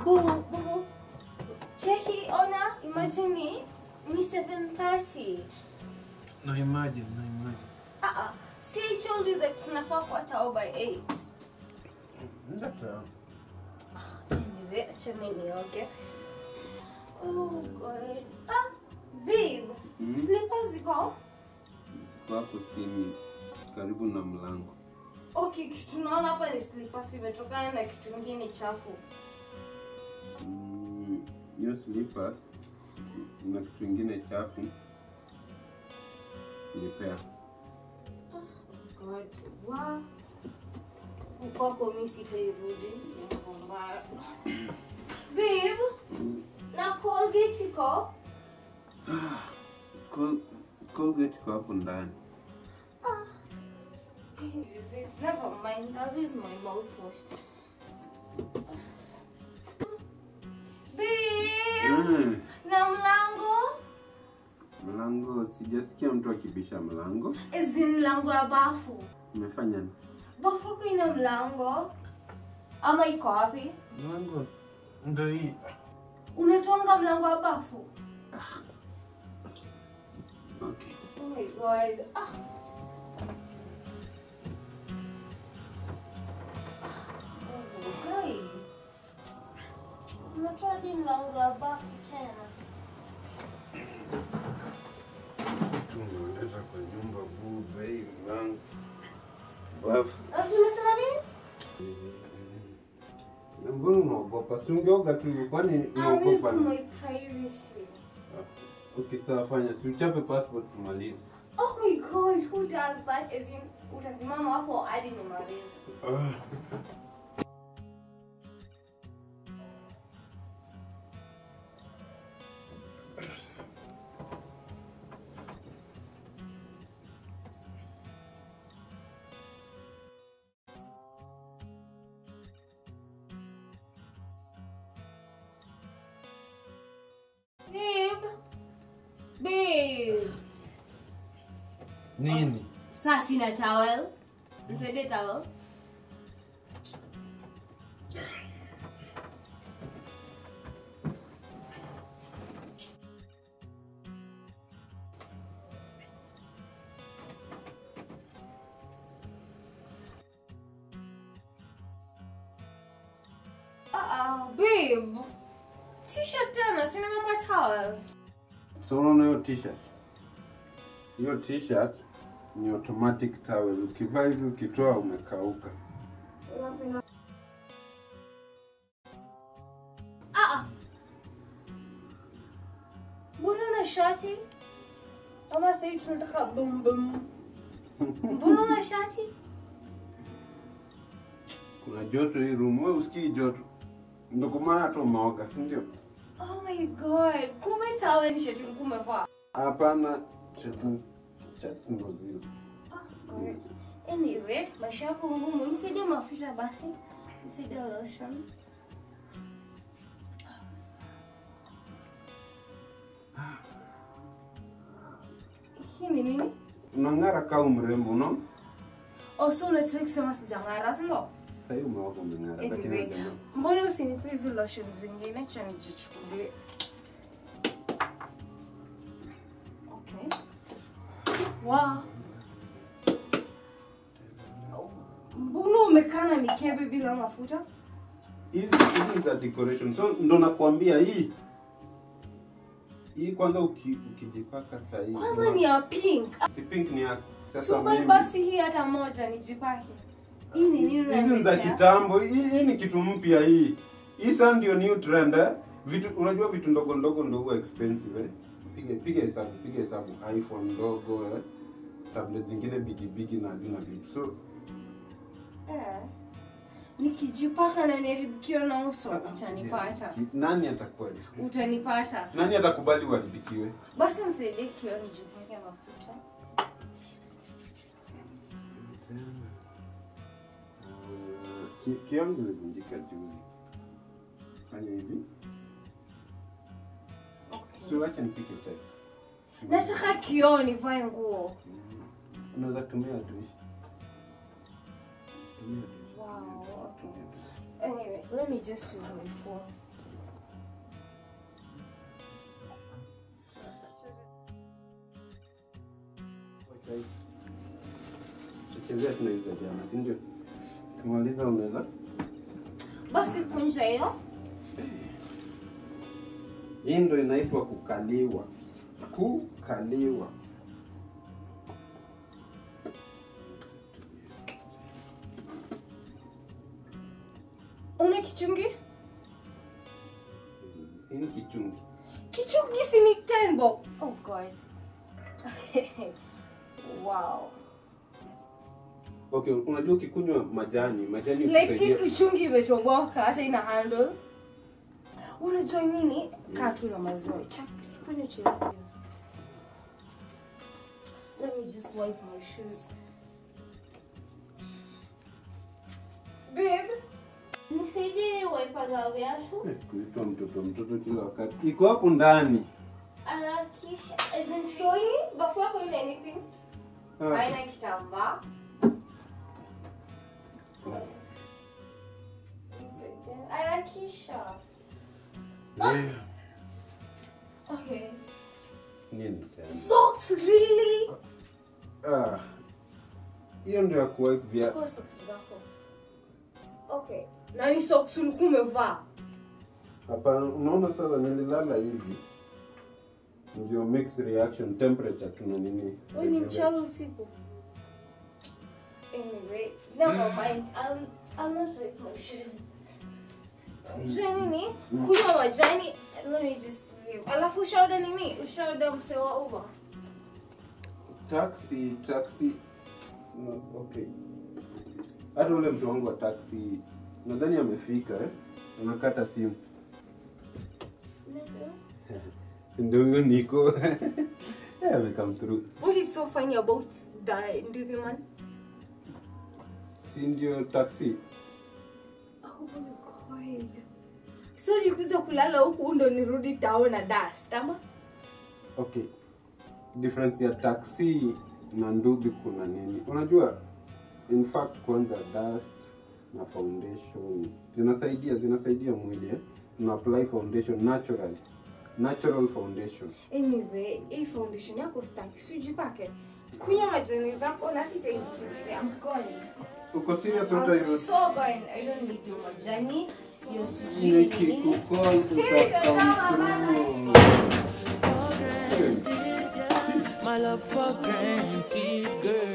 Bu, bu. Cheki, ona, imagine ni, ni 7.30. Na imagine, na imagine. Uh-uh. See, I told you that tunafaa kuwa tao by 8. Nenda sawa. Anyway, acha mimi nioge. Oh God. Ah, babe. Mm. Slippers ziko? Ziko hapo chini karibu na mlango. Okay, kitu naona hapa ni slippers imetokana na kitu kingine chafu. Mm, Hiyo slippers na kitu ingine chafu nipea. God. Wa. Ukoko mimi sitairudi. Mambo mbaya. Babe, na Colgate iko? Col- Colgate iko hapo ndani. Use it. Never mind. I'll use my mouthwash. Babe, Mm, na mlango? Mlango sijasikia mtu akibisha mlango. Ezi mlango ya bafu. Umefanya nini? Bafu yako ina mlango? Ama iko wapi? Mlango ndo hii. Unatonga mlango wa bafu? Okay. Oh my god. Ah. Oh my god. Unatoa hadi mlango wa bafu tena. Tumeleta kwa nyumba bube hii mlango. Bafu. Ah, Tumesema nini? Na Mbona unaogopa? Si ungeoga tu, kwani I'm used unaogopa? to my privacy. Okay, sawa fanya. Si uchape passport tumalize. Oh my god, who does that? As in, utasimama hapo hadi nimalize. Babe. Babe. Nini? Sasa sina towel. Nisaidie towel. Ah, babe. T-shirt tena, sina mama towel. So unaona hiyo t-shirt? Hiyo t-shirt ni automatic towel. Ukivaa hivi ukitoa umekauka. Ah, ah. Mbona una shati? Ama sasa tunataka bum bum. Mbona una shati? Kuna joto hii room. Wewe usikii joto. Ndio kwa maana hata umeoga, si ndio? Oh my god. Kumbe tawe ni shati ulikuwa umevaa. Hapana, shati shati ndo zile. Oh god. Anyway, maisha yako ngumu. Nisaidie mafuta basi. Nisaidie lotion. Hii ni nini? Unang'ara kama mrembo, unaona? Oh, so unataka kusema sijang'ara, si ndio? Sasa hivi umeoga umeng'ara, lakini Anyway, hujang'ara. mbona usinipe hizi lotion zingine? Acha nijichukulie. Okay. Wow. Mbona umekaa na mikebe bila mafuta? hizi hizi za decoration. So ndo nakwambia hii hii kwanza uki, ukijipaka saa hii Kwanza ni ya pink. si pink ni yako. Sasa So mimi- basi hii hata moja nijipake. Hii ni nini hizi ni za unaniletea? kitambo. Hii, hii ni kitu mpya hii. Hii sasa ndio new trend eh. Vitu unajua vitu ndogo ndogo ndio huwa expensive eh. Piga piga hesabu, piga hesabu iPhone ndogo eh. Tablet zingine bigi bigi na hazina vitu. So Eh. Nikijipaka na niharibikiwa na uso utanipata. Ki- Nani atakuwa? Utanipata. Nani atakubali uharibikiwe? Basi nisaidie kioo nijipake mafuta. Uh, ki- Kiangu ilivunjika juzi. Fanya hivi. So wacha nipike chai. Nataka kioo nivae nguo. Unaweza tumia dish. Tumia dish. Wow, okay. Anyway, let me just use my phone. chezea tuna hizo za jana si ndio kimaliza unaweza basi kunja hiyo hii ndo inaitwa kukaliwa kukaliwa una kichungi sini kichungi kichungi si ni tembo oh god wow okay unajua ukikunywa majani majani like hii hukusaidia- kichungi imetoboka hata ina handle unajua nini kaa tu na maziwa Chak, kunywa chai pia. let me just wipe my shoes babe nisaidie waipaga viatu Eh, kuitwa mtoto mtoto kila wakati iko hapo ndani harakisha As in, sioni bafu yako ina anything Ah, haina kitambaa harakisha eh, okay nini tena? socks really Ah, hiyo ndio ya kuwipe vya chukua socks zako okay na ni socks ulikuwa umevaa hapana unaona sasa nililala hivi ndio mix reaction temperature tuna nini wewe ni mchawi usiku anyway never mind I'll, I'll not take my shoes Unajua nini kunywa majani let me just leave alafu ushaoda nini ushaoda mse wa uber taxi taxi no, okay hata ule mtu wangu wa taxi nadhani amefika eh? anakata simu ndio huyo niko Eh, ame come through What is so funny about the Nduthi man? si ndio taxi Oh my god. So nikuja kulala huku ndo nirudi tao na dust ama? okay difference ya taxi na nduthi kuna nini unajua in fact kwanza dust na foundation zinasaidia zinasaidia mwili eh? una apply foundation naturally natural foundation Anyway, hii foundation yako staki, sijipake. Kunywa majani zako na sitaifikiria. I'm going. uko serious I'm hata so going. I don't need your majani. Your sijui nini. nikikukol My love for granted, girl.